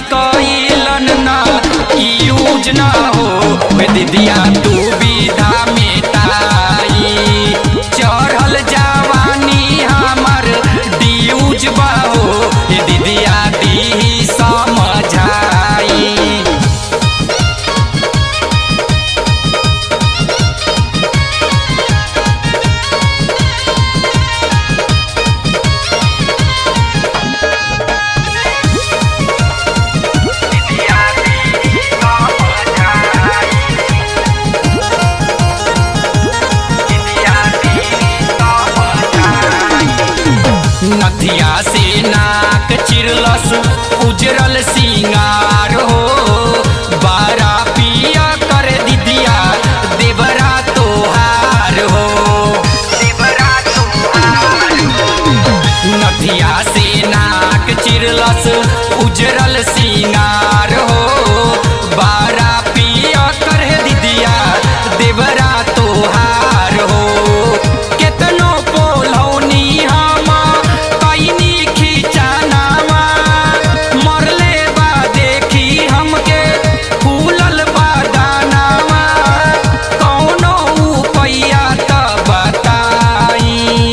कइलन ना यूज ना हो वे दीदिया तू विधा मेटाई चढ़ल जवानी हमर डियूज बा हो हे दीदिया दी समझाई नथिया से नाक चिरलस उजरल सिंगार हो बारा पिया कर दीदिया देवरा तोहार हो नथिया से नाक चिरलस उजरल सिंगार हो बारा पिया कर दीदिया देवरा तोहार हो केतनो पोलौनी हम कैनी खिचानावा मरले बा देखी हमके फूलल बा दानावा कौनो उपाया त बताई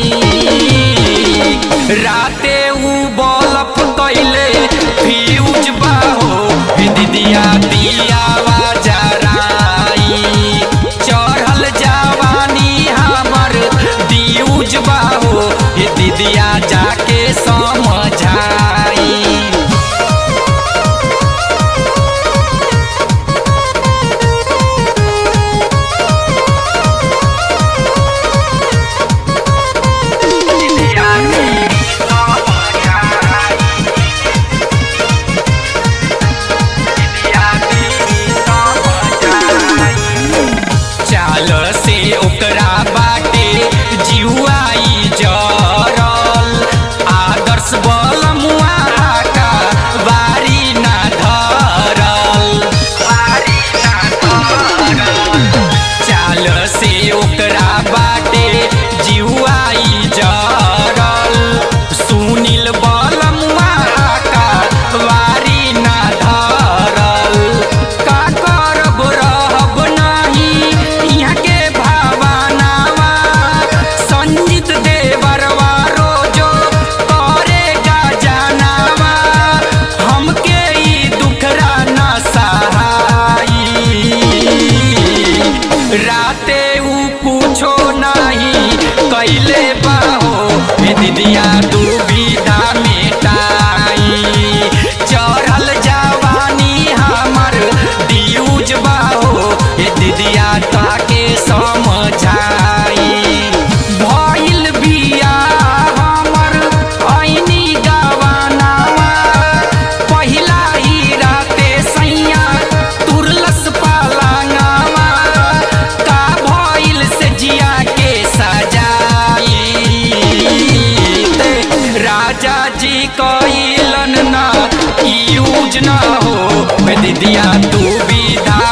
राते उ बलफ कैले फ्यूज बा हो हे दीदिया दिया जराई चढ़ल जवानी हमर दियूज बा हो हे दीदिया जाके समझाई चाल से ओकरा बाटे जिहुआई जरल आदर्श बल मुआ का बारी ना धरल चाल से ओकरा बाटे जिहुआई जरल सुनील बल मुआ का बारी ना धरल का करब रहब नाही यहाँ के भावनावा संजीत देवरवा रोजो करेगा जनावा हमके ई दुखरा ना सहाई राते उ कुछो नाही कैले बाहो हे दीदिया दुविधा मेटाई चढ़ल जवानी हमर दियूज बाहो हे दीदिया ताके समझाई भइल बिया हमर ऐनी गवानावा पहिला ही राते सैया तुरलस पालांगावा का भइल से जिया के सजाई ते राजा जी कइलन ना यूज ना हो वे दीदिया तू विधा